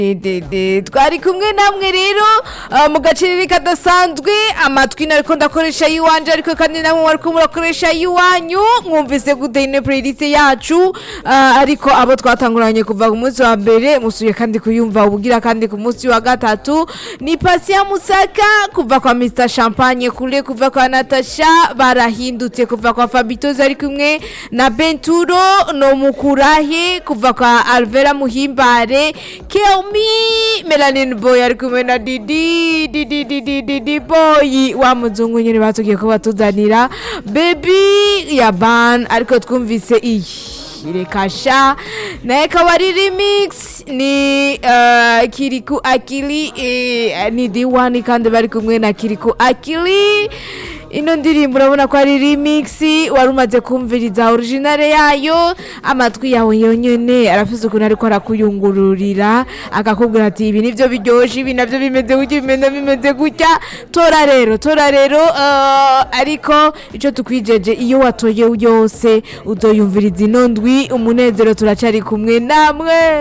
Dede twari kumwe namwe rero ah, mu gacerere kadasanzwe amatwi nariko ndakoresha yiwanje ariko kandi namwe wariko murakoresha yiwanyu mwumvise gute ine playlist yacu ah, ariko abo twatanguranye kuva ku munsi wa mbere musuye kandi kuyumva ubugira kandi ku munsi wa gatatu ni pasi ya musaka kuva kwa Mr Champagne kule kuva kwa Natasha barahindutse kuva kwa Fabitoza ari kumwe na Benturo no mukurahe kuva kwa Alvera Muhimbare Kelmi Melanin Boy ari kumwe na Didi Didi Didi Didi Boy wa muzungu nyene batugiye ko batuzanira Baby ya Ban ariko twumvise iyi irekasha naye akaba ari remix ni uh, kiriku akili eh, ni diwani kandi bari kumwe na kiriku akili ino ndirimbo urabona ko ari remix wari umaze kumviriza originale yayo amatwi yawe yonyene arafise ukuntu ariko arakuyungururira akakubwira ati ibi nivyo biryoshe ibi navyo bimeze gutya bimeze bimeze gutya tora rero tora rero uh, ariko ico tukwijeje iyo watoye yose uzoyumviriza ino ndwi umunezero turacari kumwe namwe